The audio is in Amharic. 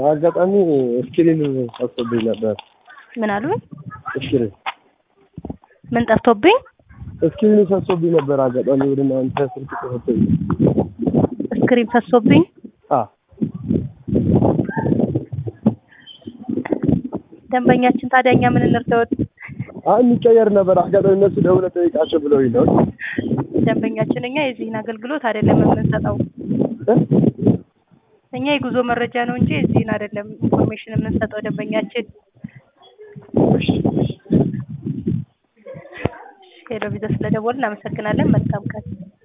አጋጣሚ እስክሪን ጠፍቶብኝ ነበር። ምን አሉ? እስክሪን ምን ጠፍቶብኝ? እስክሪን ፈሶብኝ ነበር። አጋጣሚ ወደ እናንተ ስልክ ተሰጥቶኝ ስክሪን ፈሶብኝ። አ ደንበኛችን ታዲያ እኛ ምን እንርዳዎት? አይ የሚቀየር ነበር። አጋጣሚ እነሱ ደውለህ ጠይቃቸው ብለውኝ ነው። ደንበኛችን እኛ የዚህን አገልግሎት አይደለም የምንሰጠው። እ? እኛ የጉዞ መረጃ ነው እንጂ የዚህን አይደለም ኢንፎርሜሽን የምንሰጠው ደንበኛችን። ሄሎ ቪዛ ስለደወልን እናመሰግናለን። መልካም ቀን።